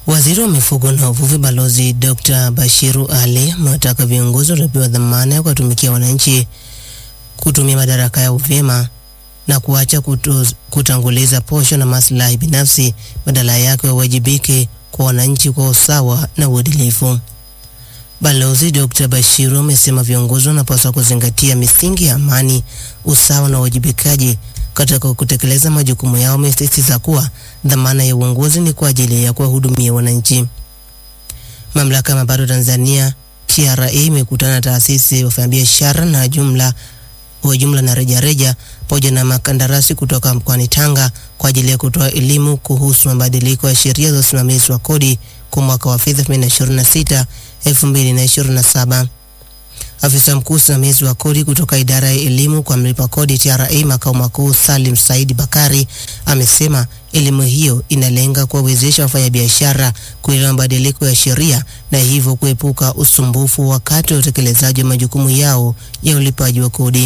Waziri wa mifugo na uvuvi Balozi Dr. Bashiru Ali amewataka viongozi waliopewa dhamana ya kuwatumikia wananchi kutumia madaraka yao vyema na kuacha kutu, kutanguliza posho na maslahi binafsi, badala yake wawajibike kwa wananchi kwa usawa na uadilifu. Balozi Dr. Bashiru amesema viongozi wanapaswa kuzingatia misingi ya amani, usawa na uwajibikaji katika kutekeleza majukumu yao. Amesisitiza kuwa dhamana ya uongozi ni kwa ajili ya kuwahudumia wananchi. Mamlaka ya mapato Tanzania TRA imekutana na taasisi ya wafanyabiashara na jumla wa jumla na rejareja pamoja na makandarasi kutoka mkoani Tanga kwa ajili ya kutoa elimu kuhusu mabadiliko ya sheria za usimamizi wa kodi kwa mwaka wa fedha 2026 2027. Afisa mkuu usimamizi wa kodi kutoka idara ya elimu kwa mlipa kodi TRA makao makuu Salim Said Bakari amesema elimu hiyo inalenga kuwawezesha wafanyabiashara kuelewa mabadiliko ya sheria na hivyo kuepuka usumbufu wakati wa utekelezaji wa majukumu yao ya ulipaji wa kodi.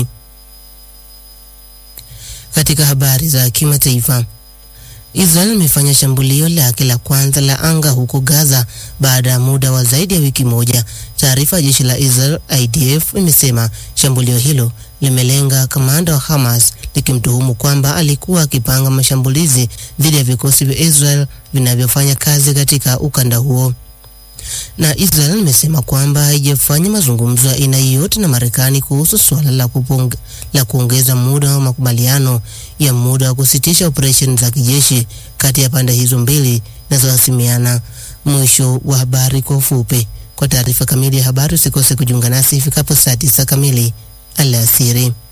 Katika habari za kimataifa, Israel imefanya shambulio lake la kwanza la anga huko Gaza baada ya muda wa zaidi ya wiki moja. Taarifa ya jeshi la Israel IDF imesema shambulio hilo limelenga kamanda wa Hamas likimtuhumu kwamba alikuwa akipanga mashambulizi dhidi ya vikosi vya Israel vinavyofanya kazi katika ukanda huo. Na Israel imesema kwamba haijafanya mazungumzo ya aina yoyote na Marekani kuhusu suala la, la kuongeza muda wa makubaliano ya muda wa kusitisha operesheni za kijeshi kati ya pande hizo mbili zinazohasimiana. Mwisho wa habari kwa ufupi. Kwa taarifa kamili ya habari usikose kujiunga nasi ifikapo saa tisa kamili alasiri.